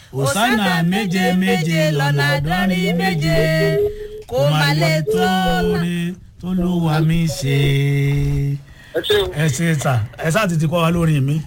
òsánà méje méje lọ́nà àádọ́rin méje kò má lè tó rí tó ló wà mí ṣe. ẹ ṣe o. ẹ ṣe ta ẹ sáà ti ti kọ́ wa lórí mi.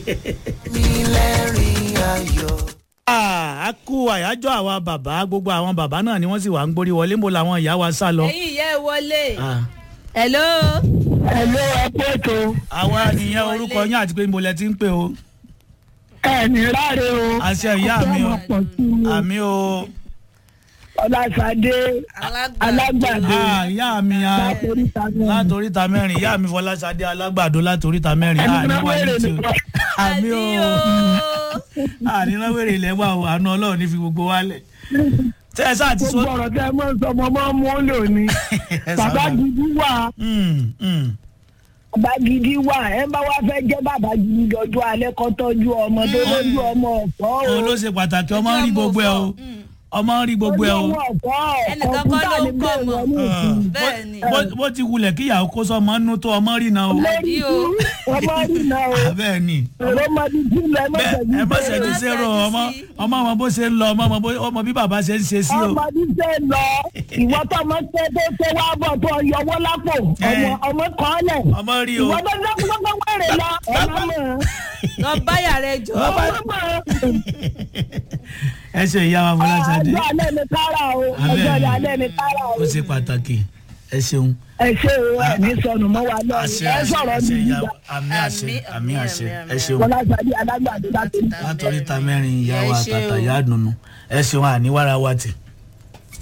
a kú àyájọ́ àwa bàbá gbogbo àwọn bàbá náà ni wọ́n sì wà ń gbórí wọlé mo làwọn ìyá wa sá lọ. ẹ̀yin ìyá ẹ wọlé. Ah, hello. Hello, ẹ pé ètò àwa nìyẹn orúkọ yín àti pé mo lẹ ti ń pè o. ẹ̀ẹ́nì ráre o. àṣẹ ìyá mi o Ọjọ́ máa pọ̀ sí i. àmì o Ọlásàdé alágbàdo Ah, ìyá mi a látòríta náà. látòríta mẹ́rin ìyá mi fọláṣadé alágbàdo látòríta mẹ́rin Ẹni Ah, ní náà wáyé wèrè tí o nìkan. àmì o ànínáwèrè ilẹ̀ wà o àánú ọlọ́run ní fi gbogbo wálẹ̀ tẹ́ ẹ sáà ti sọ. Gbogbo ọ̀rọ̀ tẹ́ ẹ mọ̀ ń sọ ọmọ máa ń mú ó lò ní. Ẹ Bàbá sábà. gidi wà. Mm, mm. Bàbá gidi wà. Ẹ bá wá fẹ́ jẹ́ bàbá gidi dọ̀jú alẹ́ kọ́ tọ́jú ọmọ tó lójú ọmọ ọ̀fọ́ o. òun ló ṣe pàtàkì ọmọ ń rí gbogbo ẹ o ọmọ ń rí gbogbo ẹ o Olówó ọ̀fọ́ Ẹnìkan kọ́ ló ń kọ̀ǹpútà kọ́ ní ọmọ. bẹ́ẹ̀ wọ́n ní ìsìn. bẹ́ẹ̀ ni. Bó- bó ti wulẹ̀ kíyàwó kó sọmọ nú tó ọmọ rí na o Lórí Àbí o. ọmọ rí náà o. bẹ́ẹ̀ ni Èrò máa di jí lọ ẹ má bẹ́ẹ̀ ṣẹ́jú ẹ má bẹ́ẹ̀. ṣẹ́jú sẹ́rọ̀ ọmọ ọmọ ọmọ bó ṣe ń lọ ọmọ ọmọ bó- ọmọ bí bàbá ṣe ń ṣe sí o ọmọdé ṣe lọ ìwọ tó ọmọ tẹ tó ṣe wá bọ̀ tó yọwọ́ lápò ọmọ ọmọ kan lẹ̀ ọmọ rí o ìwọ tó ṣe gbogbo wẹ̀rẹ̀ lọ ọmọ mọ̀ lọ báyà rẹ jọ. ọmọ mọ̀ ẹ ṣe ìyá wa fọláṣadé ọjọ́ alẹ́ ni kára o ọjọ́ alẹ́ ni kára o ó ṣe pàtàkì ẹ ṣeun ẹ ṣe o ẹ ní sọnù mọ́ wa lọ́rùn àṣẹ ẹ àṣẹ sọ̀rọ̀ àṣẹ ní ìyá ìgbà wa àmì àṣẹ Àmì, àmì àmì, àṣẹ àmì, ẹ ṣeun Fọláṣadé alágbàdo láti látọrí ta mẹ́rin ìyá Ẹ wa ṣeun. àtàtà ìyá àdùnnú ẹ ṣeun àníwára wa tì.